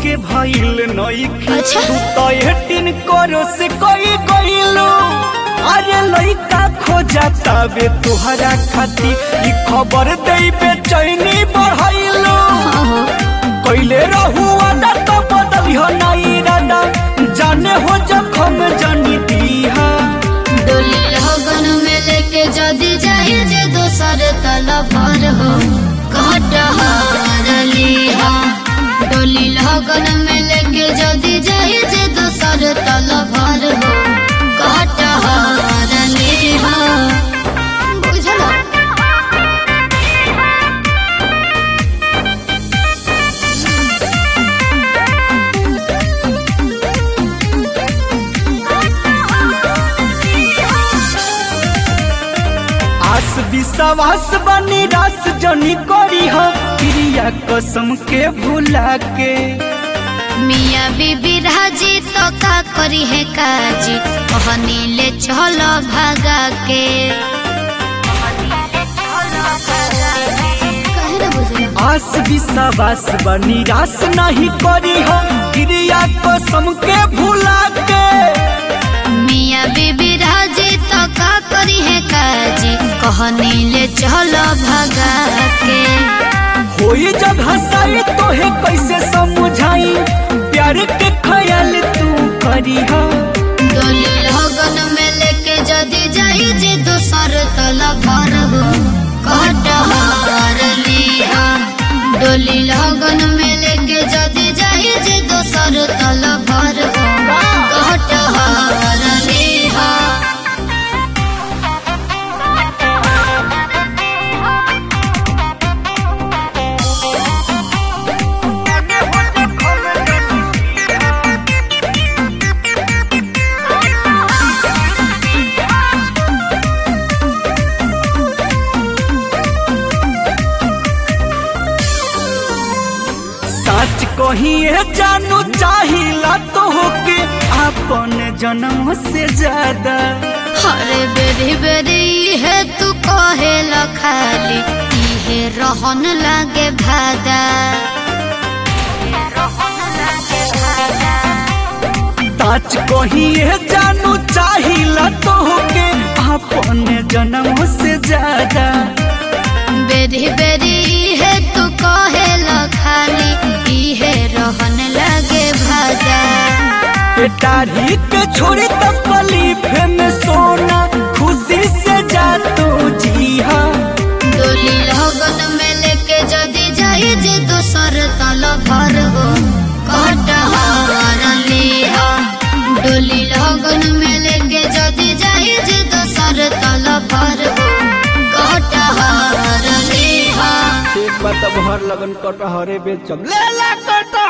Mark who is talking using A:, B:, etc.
A: के भइल नइखे
B: अच्छा।
A: तू तो एटीन करो से कोई गइलो अरे लइका खोजा तबे तोहरा खाती ई खबर देई बेचैनी बढ़ाइलो कइले रहू आदा तो बदलियो नाई रादा जाने हो जखम जानी दीहा
B: डोली लगन में लेके जदी जाए जे दोसर तलवार हो कटहार लिहा डोली लगन में लेके जदी जाए जे दोसर तलवार हो कटहार लिहा बुझला
A: आस विश्वास बनी रास जनी करी हो क्रिया कसम के भुला के
B: मिया बीबी राजी तो का करी है काजी कहनी ले चलो भागा के काहे ना बुझला?
A: आस विश्वास बनी रास नहीं करी हो क्रिया कसम के भुला के
B: मिया बीबी राजी तो का करी है काजी कहनी ले चलो भगा के
A: होई जब हंसाई तो है कैसे समझाई प्यार के ख्याल तू करी हो
B: डोली लगन में लेके जदी जाई जे दोसर तला भर हो कटहार लिहा डोली लगन में लेके जदी जाई जे दोसर तला भर हो कटहार लिहा
A: सच कहिए जानू चाहिला तो होके अपन जन्म से ज्यादा
B: हरे बेरी बेरी है तू कहे खाली इहे रहन लागे भादा
A: सच कहिए जानू चाहिला तो होके अपन जन्म से ज्यादा
B: बेरी बेरी है तू कहे खाली इहे रहन लागे भादा
A: पेटारी के छोड़ी तकलीफ में सोना खुशी से जा तू जी हाँ
B: डोली लगन में लेके जदी जाई जे दोसर तल भर हो कटहार लिहा डोली लगन में लेके जदी जाई जे दोसर तल भर हो कटहार लिहा
A: एक बात अब हर लगन कटहरे बेचम ले ला कटहर